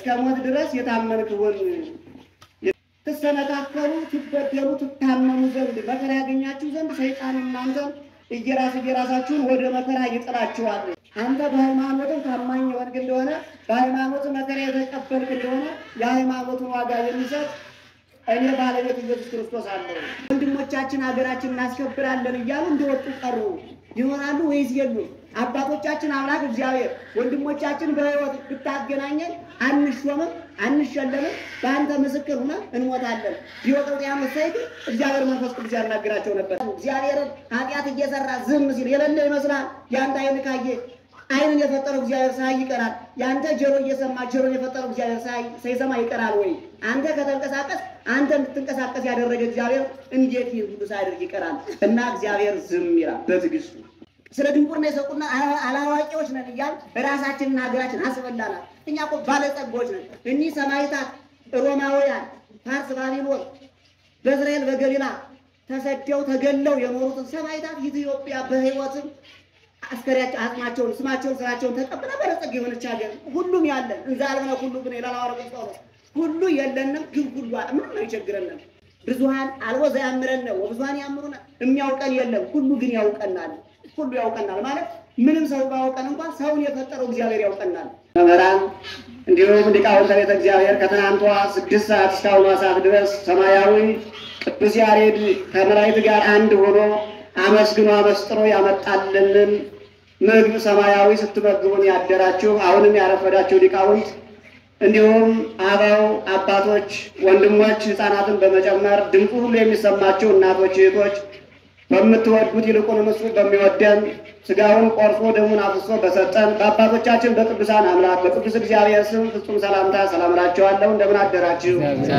እስከ ሞት ድረስ የታመንክ ሁን። ትሰነካከሉ፣ ትበደሉ፣ ትታመሙ ዘንድ መከራ ያገኛችሁ ዘንድ ሰይጣን እናንተን እየራስ እየራሳችሁን ወደ መከራ ይጥላችኋል። አንተ በሃይማኖትም ታማኝ የሆንክ እንደሆነ በሃይማኖት መከራ የተቀበልክ እንደሆነ የሃይማኖቱን ዋጋ የሚሰጥ እኔ ባለቤት ኢየሱስ ክርስቶስ አለው። ወንድሞቻችን ሀገራችን እናስከብራለን እያሉ እንደወጡ ቀሩ ይሆናሉ ወይስ የሉም? አባቶቻችን አምላክ እግዚአብሔር ወንድሞቻችን በሕይወት ብታገናኘን አንሾምም፣ አንሸለምም፣ በአንተ ምስክር ሆነ እንሞታለን። ዲዮቅልጥያኖስ ሰይድ እግዚአብሔር መንፈስ ቅዱስ ያናግራቸው ነበር። እግዚአብሔርን ኃጢአት እየሰራ ዝም ሲል የሌለ ይመስላል። የአንተ አይን ካየ አይንን የፈጠረው እግዚአብሔር ሳይ ይቀራል። የአንተ ጆሮ እየሰማ ጆሮን የፈጠረው እግዚአብሔር ሳይ ሳይሰማ ይቀራል ወይ? አንተ ከተንቀሳቀስ አንተ እንድትንቀሳቀስ ያደረገ እግዚአብሔር እንዴት ይህ ሁሉ ሳያደርግ ይቀራል? እና እግዚአብሔር ዝም ይላል በትዕግስቱ። ስለ ድንቁርና የሰቁና አላዋቂዎች ነን እያል ራሳችንና ሀገራችን አስበላናል። እኛ እኮ ባለጸጎች ነን። እኒህ ሰማዕታት ሮማውያን፣ ፋርስ፣ ባቢሎን በእስራኤል በገሊላ ተሰደው ተገለው የኖሩትን ሰማዕታት ኢትዮጵያ በሕይወትም አስከሪያቸው አጽማቸውን ስማቸውን ስራቸውን ተቀብለ በለጸግ የሆነች ሀገር ሁሉም ያለን እንዛ አልበነ ሁሉ ግን ይላል ሐዋርያው ቅዱስ ሁሉ የለንም፣ ግን ሁሉ አለ። ምንም አይቸግረንም። ብዙሃን አልቦ ዘያምረን ነው ብዙሃን ያምሩና የሚያውቀን የለም፣ ሁሉ ግን ያውቀናል። ሁሉ ያውቀናል ማለት ምንም ሰው ባያውቀን እንኳን ሰውን የፈጠረው እግዚአብሔር ያውቀናል። መምህራን እንዲሁም ሊቃውንተ ቤተ እግዚአብሔር ከትናንቷ ስድስት ሰዓት እስካሁኗ ሰዓት ድረስ ሰማያዊ ቅዱስ ያሬድ ከመላእክት ጋር አንድ ሆኖ አመስግኖ አመስጥሮ ያመጣልንን ምግብ ሰማያዊ ስትመግቡን ያደራችሁ አሁንም ያረፈዳችሁ ሊቃውንት እንዲሁም አበው አባቶች፣ ወንድሞች፣ ሕፃናትን በመጨመር ድምፁ ሁሉ የሚሰማችሁ እናቶች፣ እህቶች በምትወዱት ይልቁንም እሱ በሚወደን ስጋውን ቆርሶ ደሙን አፍሶ በሰጠን በአባቶቻችን በቅዱሳን አምላክ በቅዱስ እግዚአብሔር ስም ፍጹም ሰላምታ ሰላም እላችኋለሁ። እንደምን አደራችሁ?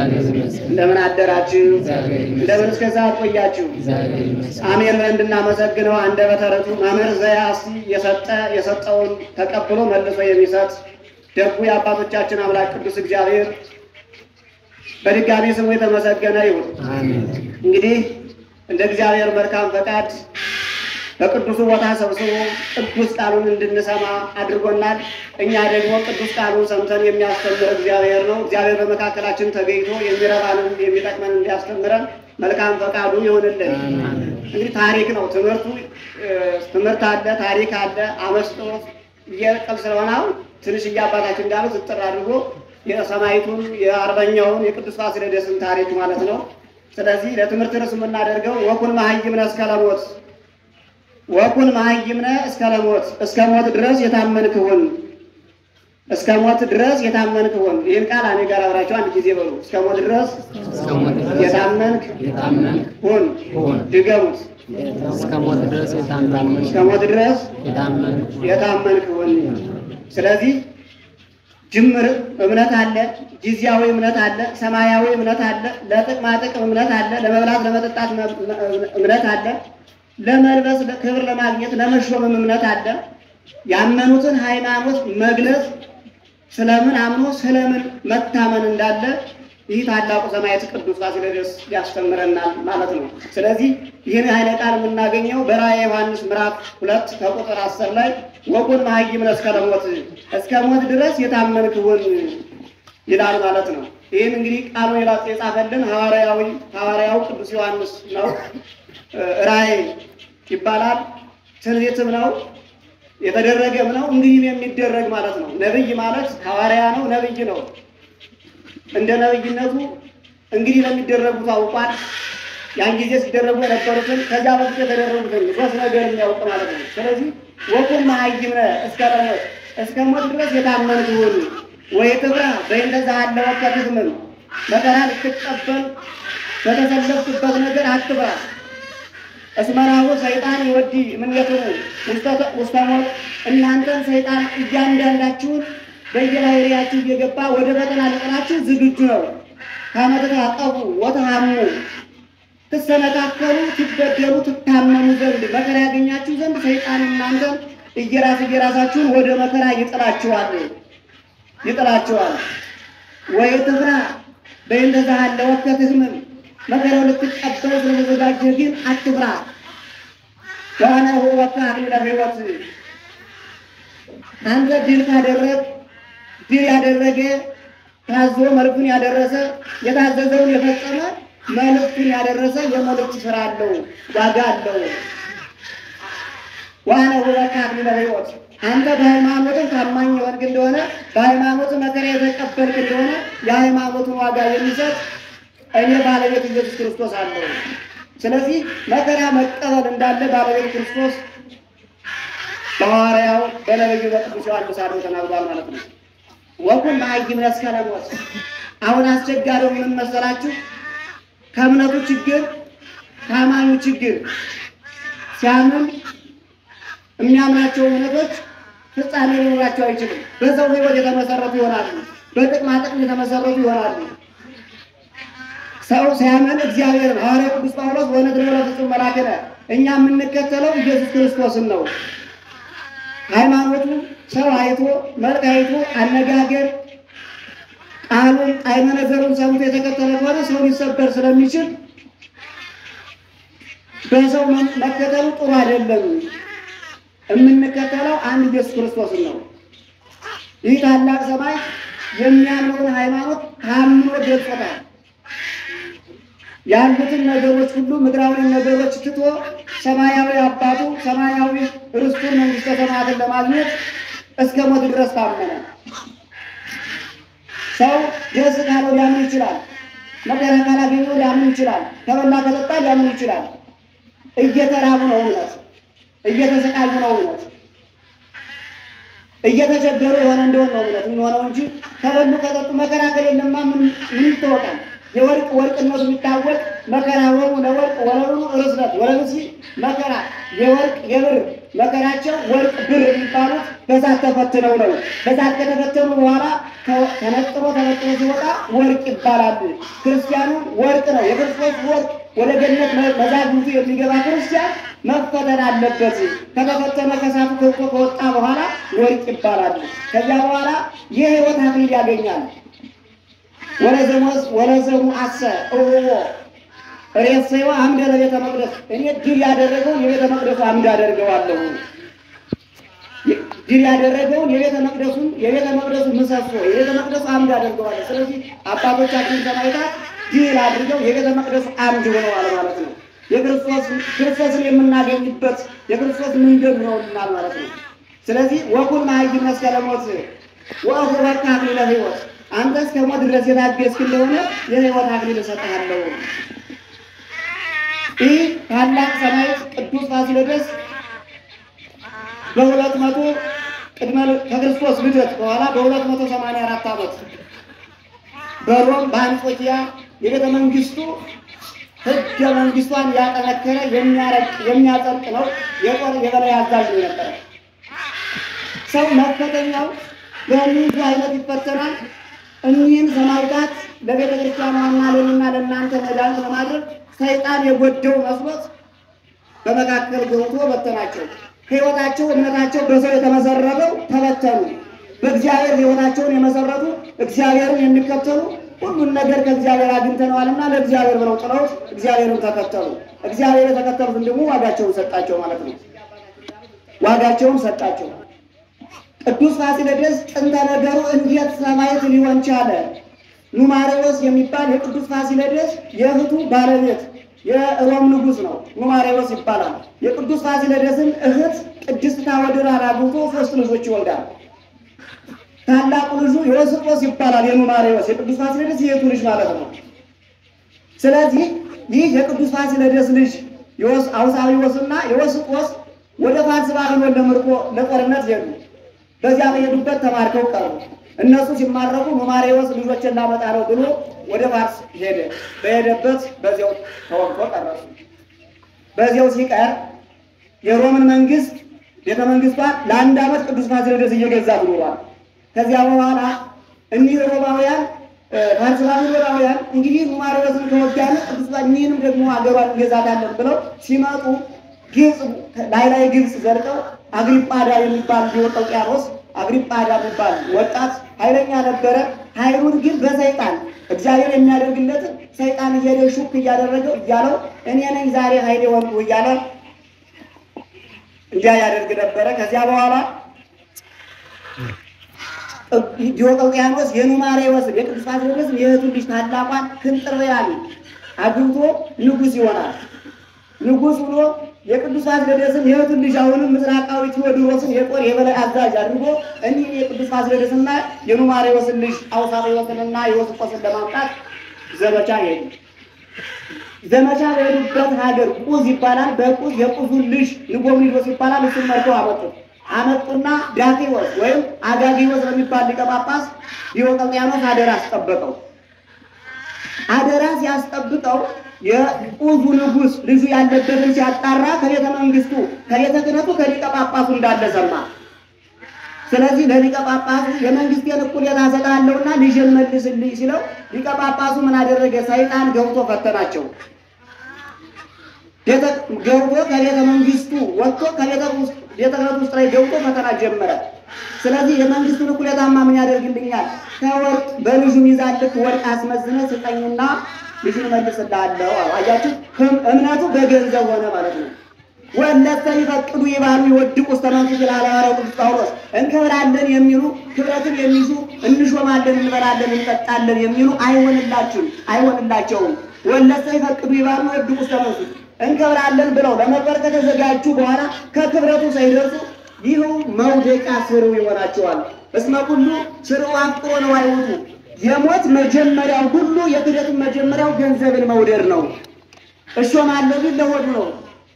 እንደምን አደራችሁ? እንደምን እስከዛ ቆያችሁ? አሜን ብለን እንድናመሰግነው አንደበተ ርቱዕ መምህር ዘያሲ የሰጠ የሰጠውን ተቀብሎ መልሶ የሚሰጥ ደጉ የአባቶቻችን አምላክ ቅዱስ እግዚአብሔር በድጋሚ ስሙ የተመሰገነ ይሁን። እንግዲህ እንደ እግዚአብሔር መልካም ፈቃድ በቅዱሱ ቦታ ሰብስቦ ቅዱስ ቃሉን እንድንሰማ አድርጎናል። እኛ ደግሞ ቅዱስ ቃሉን ሰምተን የሚያስተምር እግዚአብሔር ነው። እግዚአብሔር በመካከላችን ተገኝቶ የሚረባንን የሚጠቅመን እንዲያስተምረን መልካም ፈቃዱ ይሆንልን። እንግዲህ ታሪክ ነው ትምህርቱ። ትምህርት አለ፣ ታሪክ አለ። አመስጦ እየቀል ስለሆነ አሁን ትንሽ እያባታችን እንዳሉት እጥር አድርጎ የሰማይቱን የአርበኛውን የቅዱስ ፋሲለደስን ታሪክ ማለት ነው። ስለዚህ ለትምህርት ርዕስ የምናደርገው ወኩን መሀይምነ እስከ ለሞት ወኩን መሀይምነ እስከ ለሞት እስከ ሞት ድረስ የታመንክ ሁን እስከ ሞት ድረስ የታመንክ ሁን። ይህን ቃል እኔ ጋር አብራችሁ አንድ ጊዜ በሉ። እስከ ሞት ድረስ የታመንክ ሁን። ድገሙት። እስከ ሞት ድረስ የታመንክ እስከ ሞት ድረስ የታመንክ የታመንክ ሁን። ስለዚህ ጅምር እምነት አለ፣ ጊዜያዊ እምነት አለ፣ ሰማያዊ እምነት አለ፣ ለጥቅማ ጥቅም እምነት አለ፣ ለመብላት ለመጠጣት እምነት አለ፣ ለመልበስ ክብር ለማግኘት ለመሾምም እምነት አለ። ያመኑትን ሃይማኖት መግለጽ ስለምን አምኖ ስለምን መታመን እንዳለ ይህ ታላቁ ሰማዕት ቅዱስ ፋሲለደስ ያስተምረናል ማለት ነው። ስለዚህ ይህን ኃይለ ቃል የምናገኘው በራእየ ዮሐንስ ምዕራፍ ሁለት ከቁጥር አስር ላይ ወኩን መሀይምነ እስከ ለሞት እስከ ሞት ድረስ የታመንክ ሁን ይላል ማለት ነው። ይህን እንግዲህ ቃሉን የላጽ የጻፈልን ሐዋርያዊ ሐዋርያው ቅዱስ ዮሐንስ ነው። ራእይ ይባላል። ትንቢትም ነው የተደረገም ነው እንግዲህ የሚደረግ ማለት ነው። ነብይ ማለት ሐዋርያ ነው፣ ነብይ ነው። እንደ ነብይነቱ እንግዲህ ለሚደረጉ ታውቋል። ያን ጊዜ ሲደረጉ የነበሩትን ከዚያ በፊት የተደረጉትን ሶስት ነገር የሚያውቅ ማለት ነው። ስለዚህ ወኩን መሀይምነ እስከ ለሞት እስከ ሞት ድረስ የታመንክ ሁን ወይ ትብራ በእንተ ዘሃለወ ከትትምም መከራ ልትቀበል በተሰለፍክበት ነገር አትብራ። እስመራሁ ሰይጣን ይወዲ እምኔክሙ ውስተ ሞት እናንተን ሰይጣን እያንዳንዳችሁን በየባህሪያችሁ እየገባ ወደ ፈተና ሊጥላችሁ ዝግጁ ነው። ከመ ትታቀቡ ወተሃሙ ትሰነካከሉ፣ ትበደሉ፣ ትታመሙ ዘንድ መከራ ያገኛችሁ ዘንድ ሰይጣን እናንተን እየራስ እየራሳችሁን ወደ መከራ ይጥላችኋል ይጥላችኋል። ወይ ትፍራ በእንተ ዘሃለወ ከትሕመም መከራው ልትቀበል ስለተዘጋጀ ግን አትፍራ። ዋነ ወካ አክሊለ ሕይወት አንተ ድል ካደረግ ድል ያደረገ ታዞ መልእክቱን ያደረሰ የታዘዘውን የፈጸመ መልእክቱን ያደረሰ የመልእክት ስራ አለው፣ ዋጋ አለው። ዋነ ሁበካ አክሊለ ሕይወት አንተ በሃይማኖትን ታማኝ የሆንክ እንደሆነ በሃይማኖት መከራ የተቀበልክ እንደሆነ የሃይማኖቱን ዋጋ የሚሰጥ እኔ ባለቤት ኢየሱስ ክርስቶስ አለው። ስለዚህ መከራ መቀበል እንዳለ ባለቤት ክርስቶስ በሐዋርያው በነቢዩ በቅዱስ ዮሐንስ አድሮ ተናግሯል ማለት ነው። ወኩን መሀይም እስከ ሞት። አሁን አስቸጋሪው ምን መሰላችሁ? ከእምነቱ ችግር ከአማኙ ችግር ሲያምን የሚያምናቸው እምነቶች ፍጻሜ ሊኖራቸው አይችልም። በሰው ሕይወት የተመሰረቱ ይሆናሉ። በጥቅማ ጥቅም የተመሰረቱ ይሆናሉ። ሰው ሲያምን እግዚአብሔርን ሐዋርያ ቅዱስ ጳውሎስ ወነግሮ ለፍጹም መላክነ እኛ የምንከተለው ኢየሱስ ክርስቶስን ነው። ሃይማኖቱ ሰው አይቶ መልክ አይቶ አነጋገር ቃሉን ጣዕመ ነገሩን ሰምቶ የተከተለ ከሆነ ሰው ሊሰበር ስለሚችል በሰው መከተሉ ጥሩ አይደለም። የምንከተለው አንድ ኢየሱስ ክርስቶስን ነው። ይህ ታላቅ ሰማይ የሚያምነውን ሃይማኖት ታምኖ ገልጾታል። ያሉትን ነገሮች ሁሉ ምድራዊ ነገሮች ትቶ ሰማያዊ አባቱ ሰማያዊ ርስቱን መንግስተ ሰማያትን ለማግኘት እስከ ሞት ድረስ ታመነ። ሰው ደስ ካለው ሊያምን ይችላል። መከራ ካላገኘው ሊያምን ይችላል። ከበላ ከጠጣ ሊያምን ይችላል። እየተራቡ ነው እውነት፣ እየተሰቃዩ ነው እውነት፣ እየተቸገሩ የሆነ እንደሆነ ነው እውነት የሚሆነው እንጂ ከበሉ ከጠጡ መከራ ከሌለማ ምን ምን ይታወቃል? የወርቅ ወርቅነቱ የሚታወቅ መከራ ወሩ ለወርቅ ወለሉ ርስነት ወለሉሲ መከራ የወርቅ የብር መከራቸው ወርቅ ብር የሚባሉት በዛት ተፈትነው ነው። በዛት ከተፈተኑ በኋላ ተነጥሮ ተነጥሮ ሲወጣ ወርቅ ይባላል። ክርስቲያኑ ወርቅ ነው። የክርስቶስ ወርቅ ወደ ገነት መዛግብቱ የሚገባ ክርስቲያን መፈተን አለበት። ከተፈተነ ከሳቱ ከብቶ ከወጣ በኋላ ወርቅ ይባላል። ከዚያ በኋላ የሕይወት አክሊል ያገኛል። ወለዘሞስ ወለዘሙ አሰ እውዎ ሬሰዋ አምደ ለቤተ መቅደስ እኔ ድል ያደረገውን የቤተ መቅደሱ አምድ አደርገዋለሁ። ድል ያደረገውን የቤተ መቅደሱን የቤተ መቅደሱ ምሰሶ የቤተ መቅደሱ አምድ አደርገዋለሁ። ስለዚህ አባቶቻችን ሰማዕታት ድል አድርገው የቤተ መቅደሱ አምድ ሆነዋል ማለት ነው። የክርስቶስ ክርስቶስን የምናገኝበት የክርስቶስ መንገድ ሆነውልናል ማለት ነው። ስለዚህ ወኩን መሀይም እስከ ሞት ወአሁበከ አክሊለ ሕይወት አንተ እስከ ሞት ድረስ የታገስክ እንደሆነ የሕይወት አክሊል እሰጥሃለሁ። ይህ ታላቅ ሰማዕት ቅዱስ ፋሲለደስ በሁለት መቶ ቅድመ ከክርስቶስ ልደት በኋላ በሁለት መቶ ሰማንያ አራት ዓመት በሮም በአንጾኪያ የቤተ መንግስቱ ሕገ መንግስቷን ያጠነከረ የሚያረቅ የሚያጸድቅ ነው። የጦር የበላይ አዛዥ ነው የነበረ ሰው መፈተኛው በምን አይነት ይፈተናል። እኒህን ሰማዕታት ለቤተ ክርስቲያኗና ለእኔና ለእናንተ መድኃኒት ለማድረግ ሰይጣን የጎደው መስሎት በመካከል ገብቶ በተናቸው። ሕይወታቸው እምነታቸው በሰው የተመሰረተው ተበተኑ። በእግዚአብሔር ሕይወታቸውን የመሰረቱ እግዚአብሔርን የሚከተሉ ሁሉን ነገር ከእግዚአብሔር አግኝተነዋልና ለእግዚአብሔር ብለው ጥለውት እግዚአብሔርን ተከተሉ። እግዚአብሔር የተከተሉትን ደግሞ ዋጋቸውን ሰጣቸው ማለት ነው። ዋጋቸውን ሰጣቸው። ቅዱስ ፋሲለደስ ጥንተ ነገሩ እንዴት ሰማዕት ሊሆን ቻለ? ኑማሬዎስ የሚባል የቅዱስ ፋሲለደስ የእህቱ ባለቤት የሮም ንጉሥ ነው። ኑማሬዎስ ይባላል። የቅዱስ ፋሲለደስን እህት ቅድስት ታወድራን አግብቶ ሶስት ልጆች ይወልዳል። ታላቁ ልጁ ዮስጦስ ይባላል። የኑማሬዎስ የቅዱስ ፋሲለደስ የእህቱ ልጅ ማለት ነው። ስለዚህ ይህ የቅዱስ ፋሲለደስ ልጅ አውሳዊዎስና የዮስጦስ ወደ ፋርስ ባቢሎን ለምርኮ ለጦርነት ሄዱ። በዚያ በሄዱበት ተማርከው ቀሩ። እነሱ ሲማረኩ ኑማሬዎስ ልጆችን ላመጣ ነው ብሎ ወደ ፋርስ ሄደ። በሄደበት በዚያው ተወግቶ ቀረሱ። በዚያው ሲቀር የሮምን መንግስት ቤተ መንግስቷን ለአንድ ዓመት ቅዱስ ፋሲለደስ እየገዛት ኑሯል። ከዚያ በኋላ እኒህ ሮማውያን ፋርስ ባቢሎናውያን እንግዲህ ኑማሬዎስን ከወጋን ቅዱስ እኒህንም ደግሞ አገሯን እንገዛታለን ብለው ሲመጡ ግብፅ ላይ ላይ ግብፅ ዘርቀው አግሪጳዳ የሚባል ዲዮቅልጥያኖስ አግሪጳዳ የሚባል ወጣት ኃይለኛ ነበረ። ኃይሉን ግን በሰይጣን እግዚአብሔር የሚያደርግለትን ሰይጣን እየሄደ ሹክ እያደረገው እያለው እኔ ነኝ ዛሬ ኃይሌ ወንዱ እያለ እንዲያ ያደርግ ነበረ። ከዚያ በኋላ ዲዮቅልጥያኖስ የኑማሬዎስን የቅዱስ ፋሲለደስን የእህቱን ልጅ ታላቋን ክንጥርያን አግብቶ ንጉሥ ይሆናል። ንጉሥ ብሎ የቅዱስ ፋሲለደስን የእህቱን ልጅ አሁንም ምስራቃዊ ቴዎድሮስን የጦር የበላይ አዛዥ አድርጎ እኒህን የቅዱስ ፋሲለደስና የኑማሬዎስን ልጅ አውሳብዮስንና ዮስቆስን ለማምጣት ዘመቻ ሄዱ። ዘመቻ በሄዱበት ሀገር ቁዝ ይባላል። በቁዝ የቁዙን ልጅ ንጎምኒዶስ ይባላል። እሱን መርተው አመጡት። አመጡና ዳኪዎስ ወይም አጋጊዎስ በሚባል ሊቀ ጳጳስ ዲዮቅልጥያኖስ አደራ አስጠበቀው። አደራ ሲያስጠብቀው የቁዙ ንጉሥ ልጁ ያለበትን ሲያጣራ ከቤተ መንግስቱ ከቤተ ክህነቱ ከሊቀ ጳጳሱ እንዳለ ሰማ። ስለዚህ ለሊቀ ጳጳሱ የመንግስቴን እኩሌታ እሰጥሃለሁና ልጅን መልስልኝ ሲለው ሊቀ ጳጳሱ ምን አደረገ? ሰይጣን ገብቶ ፈተናቸው። ቤተ- ገብቶ ከቤተ መንግስቱ ወጥቶ ከቤተ ውስጥ ቤተ ክህነቱ ውስጥ ላይ ገብቶ ፈተና ጀመረ። ስለዚህ የመንግስቱን እኩሌታማ ምን ያደርግልኛል? ከወርቅ በልጁ ሚዛን ልክ ወርቅ አስመዝነ ስጠኝና ልጁን መልስልሃለሁ አለ። አያችሁ፣ ህም- እምነቱ በገንዘብ ሆነ ማለት ነው። ወለተ ይፈቅዱ ይባሉ ይወድቁ ውስተ መንሱት ይላል ሐዋርያው ቅዱስ ጳውሎስ። እንከብራለን የሚሉ ክብረትን የሚሹ እንሾማለን፣ እንበላለን፣ እንጠጣለን የሚሉ አይሆንላችሁም አይሆንላቸውም። ወለተ ይፈቅዱ ይባሉ ይወድቁ ውስተ መንሱት እንከብራለን ብለው ለመቅበር ከተዘጋጁ በኋላ ከክብረቱ ሳይደርሱ ይኸው መውደቂያ ስርው ይሆናቸዋል። እስመ ሁሉ ስርው አፍቅሮ ነው አይውጡ። የሞት መጀመሪያው ሁሉ የክደቱን መጀመሪያው ገንዘብን መውደድ ነው። እሾማለሁ ቢል ለሆዱ ነው።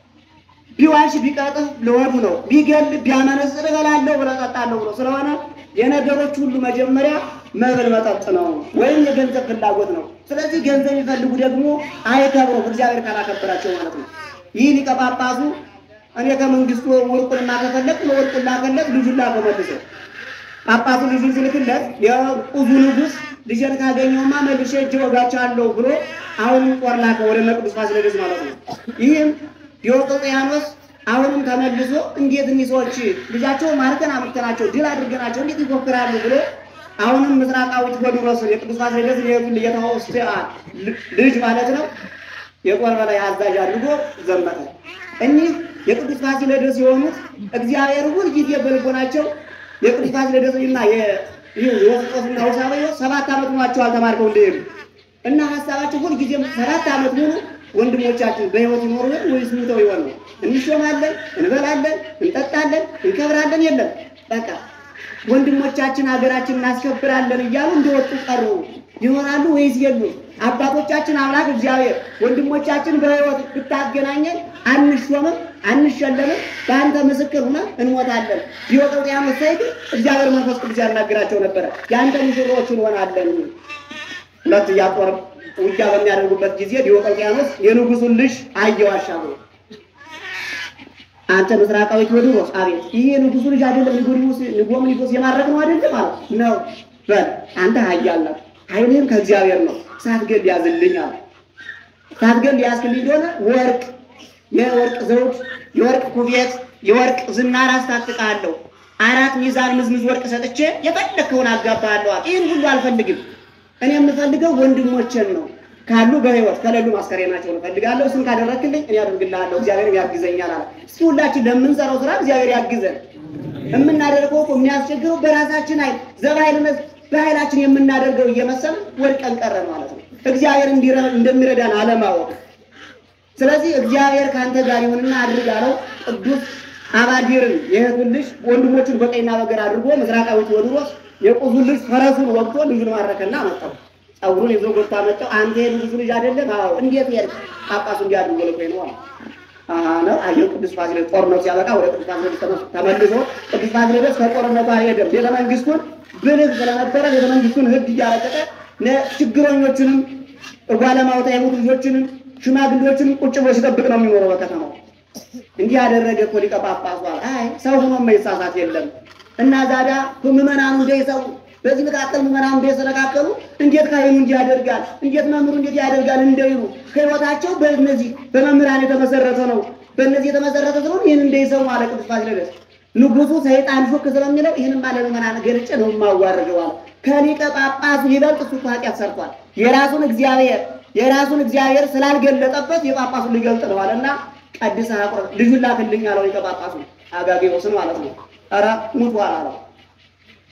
ቢዋሽ ቢቀጥፍ ለወዱ ነው። ቢገል ቢያመነዝር እበላለሁ ብሎ እጠጣለሁ ብሎ ስለሆነ የነገሮች ሁሉ መጀመሪያ መብል መጠጥ ነው፣ ወይም የገንዘብ ፍላጎት ነው። ስለዚህ ገንዘብ የሚፈልጉ ደግሞ አይከብሩም፣ እግዚአብሔር ካላከበራቸው ማለት ነው። ይህ ሊቀ ጳጳሱ እኔ ከመንግስቱ ወርቁንና ከፈለግ ለወርቁን ላከለት ልጁን ላከው መልሶ ጳጳሱ ልጁን ሲልክለት የቁዙ ንጉሥ ልጄን ካገኘውማ መልሼ እጅ ወጋቻለሁ ብሎ አሁንም ጦር ላከ ወደ ቅዱስ ፋሲለደስ ማለት ነው። ይህም ዲዮቅልጥያኖስ አሁንም ተመልሶ እንዴት እኒህ ሰዎች ልጃቸው ማርከን አምጥተናቸው ድል አድርገናቸው እንዴት ይፎክራሉ ብሎ አሁንም ምስራቃዊ ቴዎድሮስን የቅዱስ ፋሲለደስ የሄዱ የተወስተ ልጅ ማለት ነው የጦር በላይ አዛዥ አድርጎ ዘመተ። እኒህ የቅዱስ ፋሲለደስ የሆኑት እግዚአብሔር ሁል ጊዜ በልቦናቸው የቅዱስ ፋሲለደስና የወስቆስና ውሳበዮ ሰባት ዓመት ሆኗቸዋል ተማርከው እንደሄዱ እና ሀሳባቸው ሁል ጊዜም ሰባት ዓመት ሙሉ ወንድሞቻችን በሕይወት ይኖሩ ይሆን ወይስ ሙተው ይሆን ነው? እንሾማለን፣ እንበላለን፣ እንጠጣለን፣ እንከብራለን የለም በቃ ወንድሞቻችን ሀገራችን እናስከብራለን እያሉ እንደወጡ ቀሩ ይሆናሉ ወይስ የሉም? አባቶቻችን አምላክ እግዚአብሔር ወንድሞቻችን በሕይወት ብታገናኘን አንሾምም፣ አንሸለምም፣ በአንተ ምስክር ሆነ እንሞታለን። ዲዮቅልጥያኖስ ሳይት እግዚአብሔር መንፈስ ቅዱስ ያናግራቸው ነበረ። የአንተ ሙሽሮች እንሆናለን። ሁለት እያጦር ውጊያ በሚያደርጉበት ጊዜ ዲዮቅልጥያኖስ የንጉሱን ልጅ አየው አሻግሮ አንተ ምስራቃዊ ቴዎድሮስ አቤት፣ ይሄ የንጉሱ ልጅ አይደለም? ንጉስ ንጎምኒዶስ የማረክ ነው አይደለም? አለ ነው። በል አንተ ኃያል ነህ፣ ኃይልህም ከእግዚአብሔር ነው። ሳትገል ያዝልኝ አለ። ሳትገል ያዝክልኝ እንደሆነ ወርቅ፣ የወርቅ ዘውድ፣ የወርቅ ኩቤት፣ የወርቅ ዝናር አስታጥቃለሁ። አራት ሚዛን ምዝምዝ ወርቅ ሰጥቼ የፈለግከውን አጋባለሁ አለ። ይህን ሁሉ አልፈልግም። እኔ የምፈልገው ወንድሞቼን ነው ካሉ በሕይወት ከሌሉ ማስከሬናቸውን እፈልጋለሁ። እሱን ካደረግክልኝ እኔ አደርግልሃለሁ፣ እግዚአብሔር ያግዘኛል አለ። እስኪ ሁላችን ለምንሰራው ስራ እግዚአብሔር ያግዘን። የምናደርገው እኮ የሚያስቸግረው በራሳችን ኃይል ዘባይልነት በኃይላችን የምናደርገው እየመሰልን ወድቀን ቀረን ማለት ነው። እግዚአብሔር እንዲረ- እንደሚረዳን አለማወቅ። ስለዚህ እግዚአብሔር ከአንተ ጋር ይሁንና አድርግ አለው። ቅዱስ አባዲርን የእህቱን ልጅ ወንድሞቹን በቀኝና በግራ አድርጎ ምስራቃዊ ቴዎድሮስ የቁዙን ልጅ ፈረሱን ወግቶ ልጁን ማረከና አመጣው። ጸጉሩን ይዞ ጎታ መጣው። አንተ የንጉሱ ልጅ አይደለም? አዎ። እንዴት ሄድክ? ጳጳሱ እንዲያድርጎ ልኮኝ ነው አለ። አሃ ነው አየው። ቅዱስ ፋሲለደስ ጦርነቱ ሲያበቃ ወደ ቅዱስ ፋሲለደስ ተመ- ተመልሶ ቅዱስ ፋሲለደስ ከጦርነቱ አልሄደም። ቤተ መንግስቱን ብልህ ስለነበረ ቤተ መንግስቱን ሕግ እያረቀቀ ነ- ችግረኞችንም ጓለማውታ የሞቱ ልጆችንም ሽማግሌዎችንም ቁጭ ብሎ ሲጠብቅ ነው የሚኖረው በከተማው። እንዲህ ያደረገ እኮ ሊቀ ጳጳሱ አለ። አይ ሰው ሆኖ መይሳሳት የለም እና ዛዳ ምዕመናኑ እንዳይሰው በዚህ መካከል ምዕመናኑ እንዳይሰነካከሉ እንዴት ካህኑ እንዲህ ያደርጋል፣ እንዴት መምህሩ እንዴት ያደርጋል እንዳይሉ ከህይወታቸው በእነዚህ በመምህራን የተመሰረተ ነው፣ በእነዚህ የተመሰረተ ስለሆነ ይህን እንዳይሰሙ አለ ቅዱስ ፋሲለደስ። ንጉሱ ሰይጣን ሹክ ስለሚለው ይህንም አለ ምዕመናን ገልጬ ነው የማዋርደው አለ። ከሊቀ ጳጳሱ ይበልጥ እሱ እኮ ኃጢአት ሰርቷል። የራሱን እግዚአብሔር የራሱን እግዚአብሔር ስላልገለጠበት የጳጳሱን ሊገልጥ ነው አለና ቀድሰ አቁረ ልጁን ላክልኝ አለው ሊቀ ጳጳሱ አጋጌዎስን ማለት ነው። ኧረ ሙቷል አለው።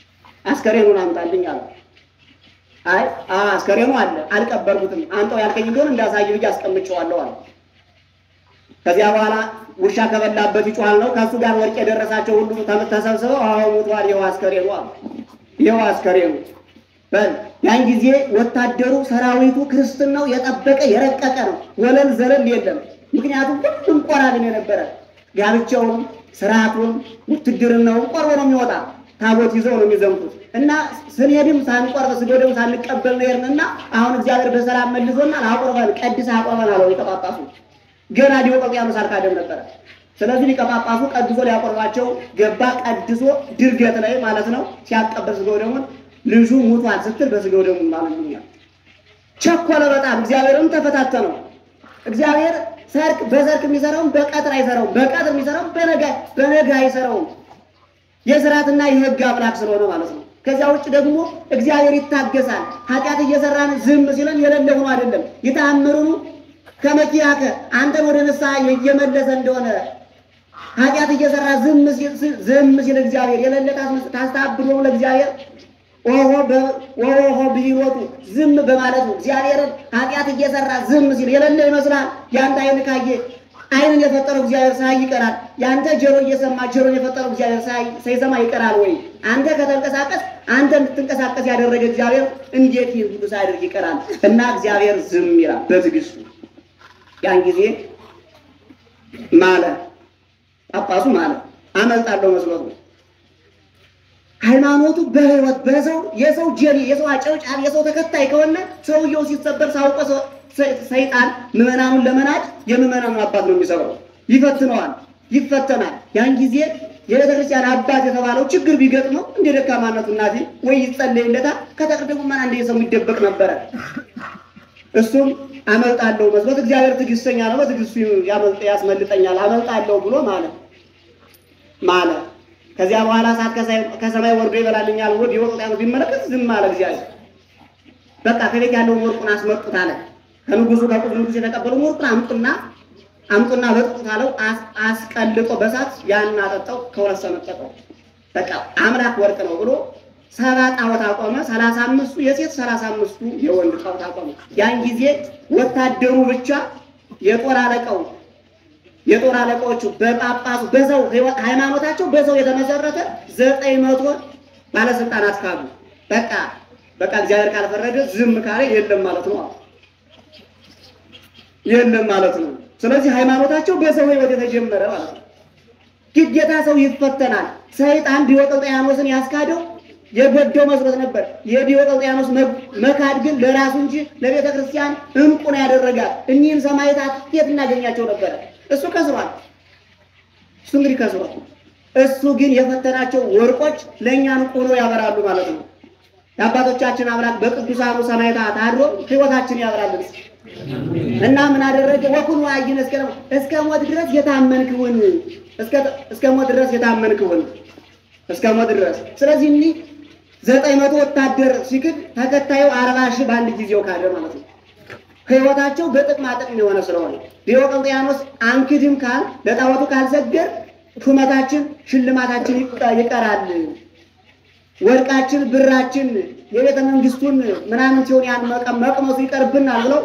አስከሬኑን አምጣልኝ አለ። አይ አዎ አስከሬኑ አለ አልቀበርኩትም፣ አንተው ያልከኝ እንደሆነ እንዳሳይ ብዬ አስቀምጨዋለሁ አለ። ከዚያ በኋላ ውሻ ከበላበት ይጮሃል ነው። ከእሱ ጋር ወርቅ የደረሳቸው ሁሉ ተም- ተሰብስበው አዎ ሞቷል፣ ይኸው አስከሬኑ አሉ። ይኸው አስከሬኑ በል ያን ጊዜ ወታደሩ ሰራዊቱ ክርስትናው የጠበቀ የረቀቀ ነው። ወለል ዘለል የለም። ምክንያቱም ሁሉም ቆራልን የነበረ ጋብቻውም ስርዓቱም ውትድርናውም ቆርቦ ነው የሚወጣ ታቦት ይዘው ነው የሚዘምቱት እና ስንሄድም ሳንቆርብ ስጎደም ሳንቀበል ነው የሄድንና አሁን እግዚአብሔር በሰላም መልሶና አቆርበን ቀድስ አቆርበን አለው ሊቀ ጳጳሱ። ገና ዲዮቅልጥያኖስ አልካደም ነበረ። ስለዚህ ሊቀ ጳጳሱ ቀድሶ ሊያቆርባቸው ገባ። ቀድሶ ድርገት ላይ ማለት ነው ሲያቀበል ስጋው ደሙን ልጁ ሙቷል ስትል በስጋው ደሙ ማለት ነው። ቸኮለ በጣም እግዚአብሔርም ተፈታተነው። እግዚአብሔር ሰርክ በሰርክ የሚሰራውን በቀትር አይሰራውም፣ በቀትር የሚሰራውን በነጋ በነጋ አይሰራውም። የስርዓትና የሕግ አምላክ ስለሆነ ማለት ነው። ከዚያ ውጭ ደግሞ እግዚአብሔር ይታገሳል። ኃጢአት እየሰራን ዝም ሲለን የሌለ ሆኖ አይደለም። ይታምሩኑ ከመኪያከ አንተን ወደ ንስሐ እየመለሰ እንደሆነ ኃጢአት እየሰራ ዝም ሲል ዝም ሲል እግዚአብሔር የሌለ ታስመስ- ታስታብሎ ለእግዚአብሔር ኦሆ በ- ኦሆ ብሂወቱ ዝም በማለቱ እግዚአብሔርን ኃጢአት እየሰራ ዝም ሲል የሌለ ይመስላል። የአንተ አይን ካየ አይንን የፈጠረው እግዚአብሔር ሳይ ይቀራል። የአንተ ጆሮ እየሰማ ጆሮን የፈጠረው እግዚአብሔር ሳይ- ሳይሰማ ይቀራል ወይ? አንተ ከተንቀሳቀስ አንተ እንድትንቀሳቀስ ያደረገ እግዚአብሔር እንዴት ይህን ሁሉ ሳያደርግ ይቀራል? እና እግዚአብሔር ዝም ይላል በትዕግስቱ። ያን ጊዜ ማለ ጳጳሱ ማለ አመልጣለሁ መስሎት ነው። ሃይማኖቱ በህይወት በሰው የሰው ጀሪ የሰው አጨብጫቢ የሰው ተከታይ ከሆነ ሰውየው ሲሰበር ሳውቆ ሰ- ሰ- ሰይጣን ምዕመናኑን ለመናድ የምዕመናኑ አባት ነው የሚሰብረው። ይፈትነዋል፣ ይፈተናል። ያን ጊዜ የቤተክርስቲያን አባት የተባለው ችግር ቢገጥመው እንደ ደካማነቱ እናቴ ወይ ይጸለይለታል፣ ከተቀደሙ መና እንደ ሰው ይደበቅ ነበረ። እሱም አመልጣለሁ መስሎት እግዚአብሔር ትዕግስተኛ ነው፣ በትዕግስቱ ያመልጥ ያስመልጠኛል አመልጣለሁ ብሎ ማለት ማለ። ከዚያ በኋላ እሳት ከሳይ- ከሰማይ ወርዶ ይበላልኛል ብሎ ዲዮቅልጥያኖስ ቢመለከት ዝም አለ እግዚአብሔር። በቃ ከቤት ያለውን ወርቁን አስመጡት አለ። ከንጉሱ ከቁስ ንጉስ የተቀበለውን ወርቁን አምጡና አምጡና በጥጡት አለው። አስ- አስቀልጦ በሳት ያን አጠጣው፣ ከሁለት ሰነጠቀው። በቃ አምላክ ወርቅ ነው ብሎ ሰባ ጣዖት አቆመ። ሰላሳ አምስቱ የሴት ሰላሳ አምስቱ የወንድ ጣዖት አቆመ። ያን ጊዜ ወታደሩ ብቻ የጦር አለቃው የጦር አለቃዎቹ በጳጳሱ በሰው ሕይወት ሃይማኖታቸው በሰው የተመሰረተ ዘጠኝ መቶ ባለስልጣናት ካሉ በቃ በቃ እግዚአብሔር ካልፈረደ ዝም ካለ የለም ማለት ነው። የለም ማለት ነው። ስለዚህ ሃይማኖታቸው በሰው ሕይወት የተጀመረ ማለት ነው። ግዴታ ሰው ይፈተናል። ሰይጣን ዲዮቅልጥያኖስን ያስካደው የጎደው መስሎት ነበር። የዲዮቅልጥያኖስ መ- መካድ ግን ለራሱ እንጂ ለቤተ ክርስቲያን እንቁ ነው ያደረጋት። እኒህን ሰማዕታት የት እናገኛቸው ነበረ? እሱ ከስሯል። እሱ እንግዲህ ከስሯል። እሱ ግን የፈተናቸው ወርቆች ለእኛ እንቁ ሆነው ያበራሉ ማለት ነው። የአባቶቻችን አምላክ በቅዱሳኑ ሰማዕታት አድሮ ሕይወታችን ያበራልን እና ምን አደረገ? ወኩን ዋይን እስከ እስከ ሞት ድረስ የታመንክውን እስከ እስከ ሞት ድረስ የታመንክውን እስከ ሞት ድረስ። ስለዚህ እኒህ ዘጠኝ መቶ ወታደር ሲክድ ተከታዩ አርባ ሺህ በአንድ ጊዜው ካደ ማለት ነው። ሕይወታቸው በጥቅማ ጥቅም የሆነ ስለሆነ ዲዮቅልጥያኖስ አንክድም ካል ለጣዖቱ ካልሰገር ሹመታችን ሽልማታችን ይቀ- ይቀራል ወርቃችን ብራችን የቤተ መንግስቱን ምናምን ሲሆን ያን መቀ- መቅመሱ ይቀርብናል ብለው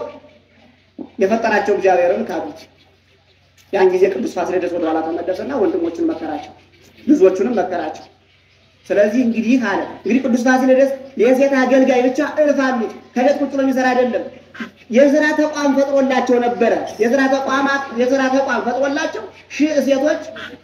የፈጠራቸው እግዚአብሔርን ካዱት። ያን ጊዜ ቅዱስ ፋሲለደስ ወደ ኋላ ተመለሰና ወንድሞቹን መከራቸው፣ ብዙዎቹንም መከራቸው። ስለዚህ እንግዲህ አለ እንግዲህ ቅዱስ ፋሲለደስ የሴት አገልጋይ ብቻ እልፍ አሉት። ከቤት ቁጭ ብሎ የሚሰራ አይደለም። የስራ ተቋም ፈጥሮላቸው ነበረ። የስራ ተቋማት የስራ ተቋም ፈጥሮላቸው ሺህ ሴቶች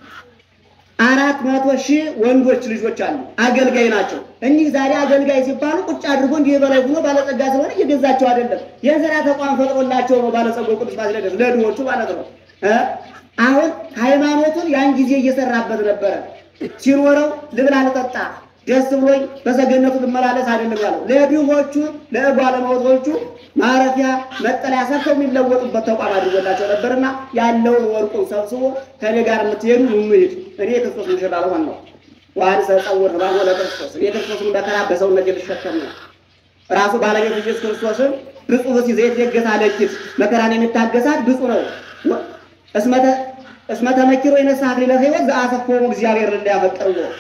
አራት መቶ ሺህ ወንዶች ልጆች አሉ። አገልጋይ ናቸው። እኒህ ዛሬ አገልጋይ ሲባሉ ቁጭ አድርጎ እንዲህ በላይ ሆኖ ባለጸጋ ስለሆነ እየገዛቸው አይደለም። የስራ ተቋም ፈጥሮላቸው ነው ባለጸጋው ቅዱስ ፋሲለደስ ለድሆቹ ማለት ነው። እ አሁን ሃይማኖቱን ያን ጊዜ እየሰራበት ነበረ። ሲኖረው ልብላ ልጠጣ ደስ ብሎኝ በሰገነቱ ልመላለስ አይደለም ያለው። ለድሆቹ ለባለመውቶቹ ማረፊያ መጠለያ ሰርተው የሚለወጡበት ተቋም አድርጎላቸው ነበርና ያለውን ወርቁን ሰብስቦ ከኔ ጋር የምትሄዱ እንሂድ፣ እኔ የክርስቶስ ሙሽራ ልሆን ነው። ዋን ሰጸውር ህባሞ ለክርስቶስ እኔ ክርስቶስን መከራ በሰውነት ልሸከም ነው። ራሱ ባለቤት ኢየሱስ ክርስቶስን ብፁዕ ብእሲ ዘይትየገሳ ለኪት መከራን የሚታገሳት ብፁዕ ነው። እስመ ተመኪሮ የነሳ አክሊለ ሕይወት ዘአሰፎሙ እግዚአብሔር ለያፈቅርዎ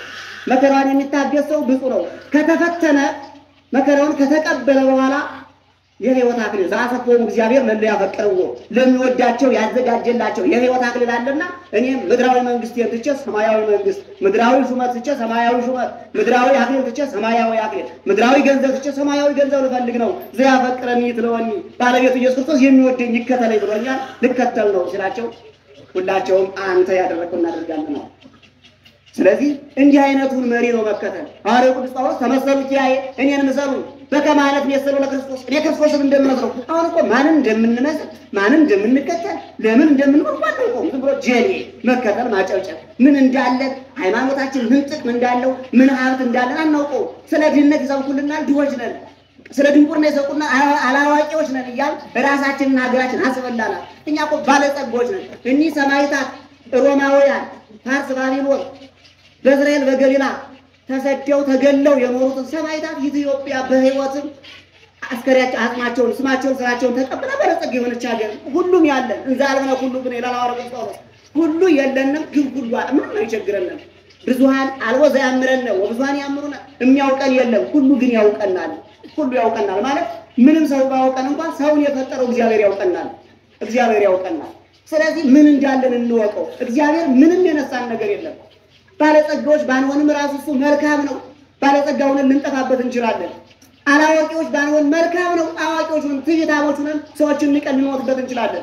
መከራውን የሚታገስ ሰው ብፁዕ ነው። ከተፈተነ መከራውን ከተቀበለ በኋላ የሕይወት አክሊል ዘአሰፎሙ እግዚአብሔር ለእለ ያፈቅርዎ ለሚወዳቸው ያዘጋጀላቸው የሕይወት አክሊል አለና እኔም ምድራዊ መንግስቴን ትቼ ሰማያዊ መንግስት፣ ምድራዊ ሹመት ትቼ ሰማያዊ ሹመት፣ ምድራዊ አክሊል ትቼ ሰማያዊ አክሊል፣ ምድራዊ ገንዘብ ትቼ ሰማያዊ ገንዘብ ልፈልግ ነው። ዘያፈቅረኒ ይትለወኒ ባለቤቱ ኢየሱስ ክርስቶስ የሚወደኝ ይከተለኝ ብሎኛል፣ ልከተል ነው ሲላቸው ሁላቸውም አንተ ያደረግከው እናደርጋለን ነው። ስለዚህ እንዲህ አይነቱን መሪ ነው መከተል። ሐዋርያው ቅዱስ ጳውሎስ ተመሰሉ ኪያዬ እኔን ምሰሉ በከመ አነ እትሜሰሎ ለክርስቶስ እኔ ክርስቶስን እንደምመስለው። አሁን እኮ ማንን እንደምንመስል ማንን እንደምንከተል ለምን እንደምንሆን እንኳን አናውቀውም። ዝም ብሎ ጀሌ መከተል ማጨብጨብ፣ ምን እንዳለን ሃይማኖታችን ምን ጥቅም እንዳለው ምን ሀብት እንዳለን አናውቀውም። ስለ ድህነት ይሰብኩልናል፣ ድሆች ነን። ስለ ድንቁርና የሰቁና አላዋቂዎች ነን እያል ራሳችንና ሀገራችን አስበላናል። እኛ እኮ ባለጸጎች ነን። እኒህ ሰማዕታት ሮማውያን፣ ፋርስ፣ ባቢሎን በእስራኤል በገሊላ ተሰደው ተገለው የኖሩትን ሰማዕታት ኢትዮጵያ በሕይወትም አስከሬያቸው አጽማቸውን ስማቸውን ስራቸውን ተቀብላ በለጸግ የሆነች ሀገር ሁሉም ያለን እንዛ አልበነ ሁሉ ግን ይላል ሐዋርያው ቅዱስ ጳውሎስ ሁሉ የለንም ግን ሁሉ አለ ምንም አይቸግረንም። ብዙሃን አልቦ ዘያምረነ ወብዙሃን ያምሩና የሚያውቀን የለም ሁሉ ግን ያውቀናል። ሁሉ ያውቀናል ማለት ምንም ሰው ባያውቀን እንኳን ሰውን የፈጠረው እግዚአብሔር ያውቀናል። እግዚአብሔር ያውቀናል። ስለዚህ ምን እንዳለን እንወቀው። እግዚአብሔር ምንም የነሳን ነገር የለም። ባለጸጋዎች ባንሆንም ራሱ እሱ መልካም ነው። ባለጸጋ ሆነን ልንጠፋበት እንችላለን። አላዋቂዎች ባንሆን መልካም ነው። አዋቂዎች ሆነን ትዕቢታሞች ሆነን ሰዎችን ንቀን ልንወጥበት እንችላለን።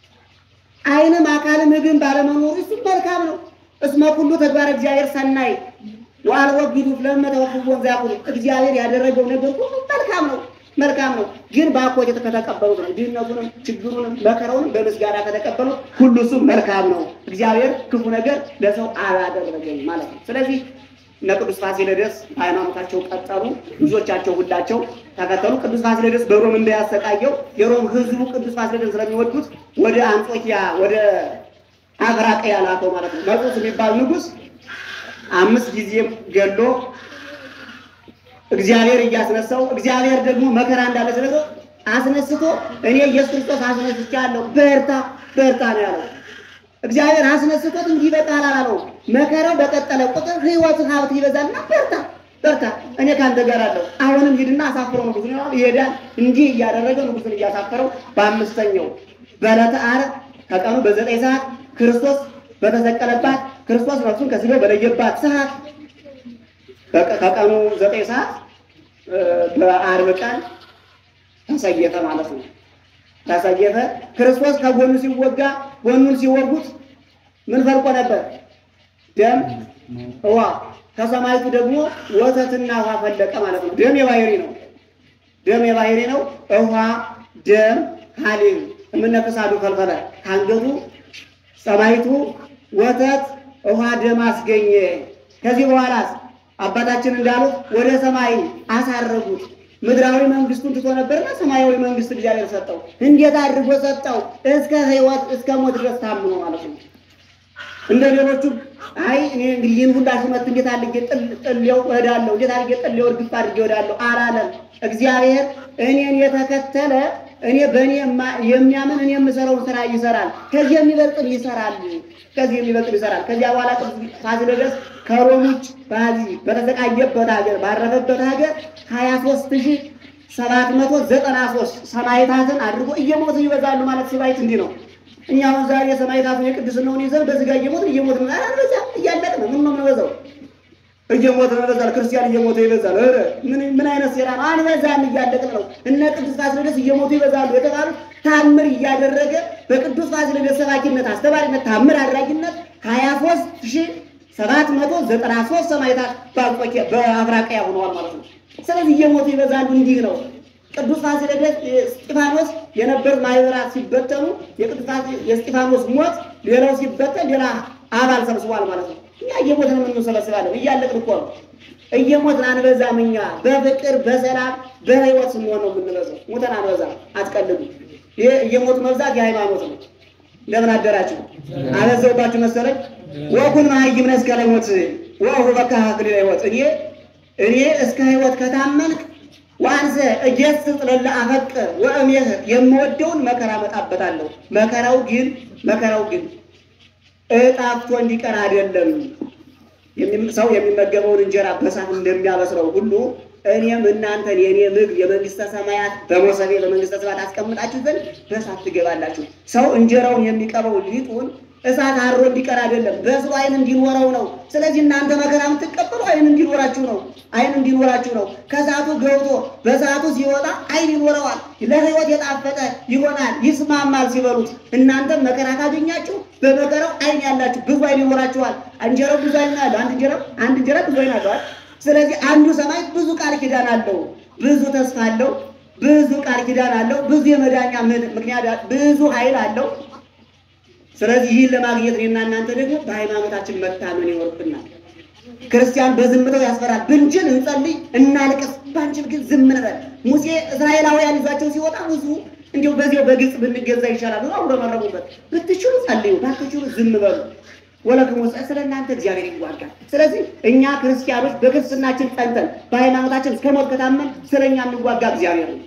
ዓይንም አካልም ምግብ ባለመኖሩ እሱ መልካም ነው። እስመ ኩሉ ተግባር እግዚአብሔር ሰናይ ወአልቦ ጊዱፍ ለመተወክቦ ዘያቁሉ እግዚአብሔር ያደረገው ነገር ሁሉ መልካም ነው መልካም ነው። ግን በአኮቴት ከተቀበሉት ነው ድህነቱንም ችግሩንም መከራውንም በምስጋና ከተቀበሉት ሁሉ እሱ መልካም ነው። እግዚአብሔር ክፉ ነገር ለሰው አላደረገም ማለት ነው። ስለዚህ እነ ቅዱስ ፋሲለደስ ሃይማኖታቸው ቀጠሉ። ልጆቻቸው ሁላቸው ተከተሉ። ቅዱስ ፋሲለደስ በሮም እንዳያሰቃየው የሮም ሕዝቡ ቅዱስ ፋሲለደስ ስለሚወዱት ወደ አንጾኪያ ወደ አፍራቅያ ላከው ማለት ነው። መርቆስ የሚባል ንጉሥ አምስት ጊዜም ገሎ እግዚአብሔር እያስነሳው እግዚአብሔር ደግሞ መከራ እንዳለ ስለሰው አስነስቶ እኔ ኢየሱስ ክርስቶስ አስነስቻለሁ በርታ በርታ ነው ያለው። እግዚአብሔር አስነስቶት እንዲህ በቃል አላለው። መከራው በቀጠለ ቁጥር ሕይወት ሀብት ይበዛልና በርታ በርታ እኔ ካንተ ጋር አለሁ። አሁንም ሂድና አሳፍረው ንጉሥ ነው ይሄዳል። እንዲህ እያደረገ ንጉሥን እያሳፈረው በአምስተኛው በዕለተ ዓርብ ከቀኑ በዘጠኝ ሰዓት ክርስቶስ በተሰቀለባት ክርስቶስ ነፍሱን ከሥጋው በለየባት ሰዓት ከቀኑ ዘጠኝ ሰዓት በዓርብ ቀን ተሰየፈ ማለት ነው። ተሰየፈ። ክርስቶስ ከጎኑ ሲወጋ ጎኑን ሲወጉት ምን ፈልቆ ነበር? ደም ውሃ። ከሰማይቱ ደግሞ ወተትና ውሃ ፈለቀ ማለት ነው። ደም የባህሪ ነው። ደም የባህሪ ነው። ውሃ፣ ደም፣ ሀሊብ የምነፈሳዱ ፈልፈለ ከአንገቱ ሰማይቱ ወተት፣ ውሃ፣ ደም አስገኘ። ከዚህ በኋላ አባታችን እንዳሉት ወደ ሰማይ አሳረጉት። ምድራዊ መንግስቱን ትቶ ነበርና ሰማያዊ መንግስት እግዚአብሔር ሰጠው። እንዴት አድርጎ ሰጠው? እስከ ሕይወት እስከ ሞት ድረስ ታምኖ ማለት ነው። እንደ ሌሎቹ አይ እኔ እንግዲህ ይህን ሁላ ሹመት እንዴት አድርጌ ጥሌው እሄዳለሁ፣ እንዴት አድርጌ ጥሌው እርግፍ አድርጌ እሄዳለሁ አላለም። እግዚአብሔር እኔን የተከተለ እኔ በእኔ የሚያምን እኔ የምሰራውን ስራ ይሰራል፣ ከዚህ የሚበልጥም ይሰራል፣ ከዚህ የሚበልጥም ይሰራል። ከዚያ በኋላ ቅዱስ ፋሲለደስ ከሮም ውጭ በዚህ በተሰቃየበት ሀገር ባረፈበት ሀገር ሀያ ሦስት ሺህ ሰባት መቶ ዘጠና ሦስት ሰማዕታትን አድርጎ እየሞቱ ይበዛሉ ማለት ሲባይት እንዲህ ነው። እኛ አሁን ዛሬ ሰማዕታቱን የቅድስናውን ይዘን በዚህ ጋር እየሞትን እየሞትን አልበዛ እያለቅን ምን ነው የምንበዛው? እየሞትን ይበዛል። ክርስቲያን እየሞተ ይበዛል። ኧረ ምን ምን አይነት ሴራ ነው? አንበዛም፣ እያለቅን ነው። እነ ቅዱስ ፋሲለደስ እየሞቱ ይበዛሉ የተባሉት ታምር እያደረገ በቅዱስ ፋሲለደስ ሰባኪነት አስተባሪነት ታምር አድራጊነት ሀያ ሦስት ሺህ ሰባት መቶ ዘጠና ሦስት ሰማዕታት በአንጾኪያ በአፍራቅያ ሆነዋል ማለት ነው። ስለዚህ እየሞቱ ይበዛሉ። እንዲህ ነው። ቅዱስ ፋሲለደስ እስጢፋኖስ የነበሩት ማህበራት ሲበተኑ የቅዱስ የእስጢፋኖስ ሞት ሌላው ሲበተን ሌላ አባል ሰብስቧል ማለት ነው። እኛ እየሞትን የምንሰበስባለን እያለቅን እኮ ነው። እየሞትን አንበዛም። እኛ በፍቅር በሰላም በህይወት ስንሆን ነው የምንበዛው። ሞተን አንበዛም። አትቀልዱ። ይሄ እየሞቱ መብዛት የሃይማኖት ነው። እንደምን አደራችሁ? አበዛውባችሁ መሰለኝ። ወኩን መሀይም ነህ እስከ ለሞት ወሁ በካ አክሊለ ሕይወት እኔ እኔ እስከ ህይወት ከታመንክ ዋንዘ እጀስጽ ለለ አፈቅር ወእሜህ የምወደውን መከራ መጣበታለሁ። መከራው ግን መከራው ግን እጣፍቶ እንዲቀር አይደለም። የሚም- ሰው የሚመገበውን እንጀራ በሳት እንደሚያበስረው ሁሉ እኔም እናንተን የእኔ ምግብ የመንግስተ ሰማያት በሞሰቤ በመንግስተ ሰማያት አስቀምጣችሁ ዘንድ በሳት ትገባላችሁ። ሰው እንጀራውን የሚቀበው ሊጡን እሳት አሮ እንዲቀር አይደለም፣ በስሎ አይን እንዲኖረው ነው። ስለዚህ እናንተ መከራ የምትቀበሉ አይን እንዲኖራችሁ ነው። አይን እንዲኖራችሁ ነው። ከእሳቱ ገብቶ በሰዓቱ ሲወጣ አይን ይኖረዋል። ለሕይወት የጣፈጠ ይሆናል፣ ይስማማል ሲበሉት። እናንተም መከራ ካገኛችሁ በመከራው አይን ያላችሁ ብዙ አይን ይኖራችኋል። እንጀራው ብዙ አይን አለው። አንድ እንጀራ አንድ እንጀራ ብዙ አይን አለዋል። ስለዚህ አንዱ ሰማይ ብዙ ቃል ኪዳን አለው፣ ብዙ ተስፋ አለው፣ ብዙ ቃል ኪዳን አለው፣ ብዙ የመዳኛ ምን- ምክንያት ብዙ ኃይል አለው። ስለዚህ ይህን ለማግኘት እኔና እናንተ ደግሞ በሃይማኖታችን መታመን ይኖርብናል። ክርስቲያን በዝምታው ያስፈራል። ብንችል እንጸልይ፣ እናልቅስ፣ ባንችል ግን ዝም እንበል። ሙሴ እስራኤላውያን ይዟቸው ሲወጣ ብዙ እንዲሁ በዚያው በግልጽ ብንገዛ ይሻላል ብሎ አጉረመረሙበት። ብትችሉ ጸልዩ፣ ባትችሉ ዝም በሉ። ወለክሙ ስለ እናንተ እግዚአብሔር ይዋጋል። ስለዚህ እኛ ክርስቲያኖች በክርስትናችን ጸንተን በሃይማኖታችን እስከ ሞት ከታመን ስለ እኛ የሚዋጋ እግዚአብሔር ነው።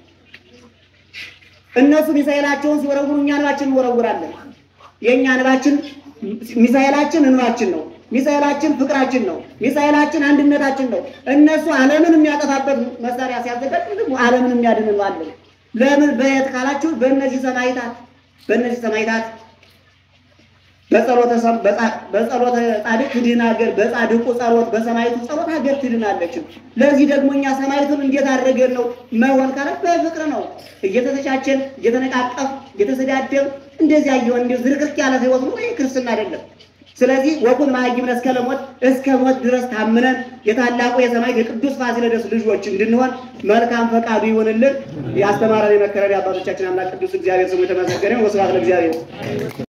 እነሱ ሚሳኤላቸውን ሲወረውሩ እኛ እንባችን እንወረውራለን። የእኛ እንባችን ሚሳኤላችን እንባችን ነው። ሚሳኤላችን ፍቅራችን ነው። ሚሳኤላችን አንድነታችን ነው። እነሱ ዓለምን የሚያጠፋበት መሳሪያ ሲያዘጋጁ ደግሞ ዓለምን የሚያድን እንባለን። ለምን በየት ካላችሁ በእነዚህ ሰማይታት በእነዚህ ሰማይታት በጸሎተ ሰም- በጻ- በጸሎተ ጻድቅ ትድን ሀገር፣ በጻድቁ ጸሎት፣ በሰማይቱ ጸሎት ሀገር ትድናለች። ለዚህ ደግሞ እኛ ሰማይቱን እንዴት አድርገን ነው መሆን ካለ በፍቅር ነው። እየተተቻቸን፣ እየተነቃቀፍ፣ እየተሰዳደብ እንደዚያ እየሆን እንዲ ዝርክርክ ያለ ህይወት ነው። ይህ ክርስትና አይደለም። ስለዚህ ወኩን ማይምነ እስከ ለሞት እስከ ሞት ድረስ ታምነን የታላቁ የሰማዕት የቅዱስ ፋሲለደስ ልጆች እንድንሆን መልካም ፈቃዱ ይሆንልን። ያስተማረን የመከረን የአባቶቻችን አምላክ ቅዱስ እግዚአብሔር ስሙ የተመሰገነ ይሁን። ወስብሐት ለእግዚአብሔር።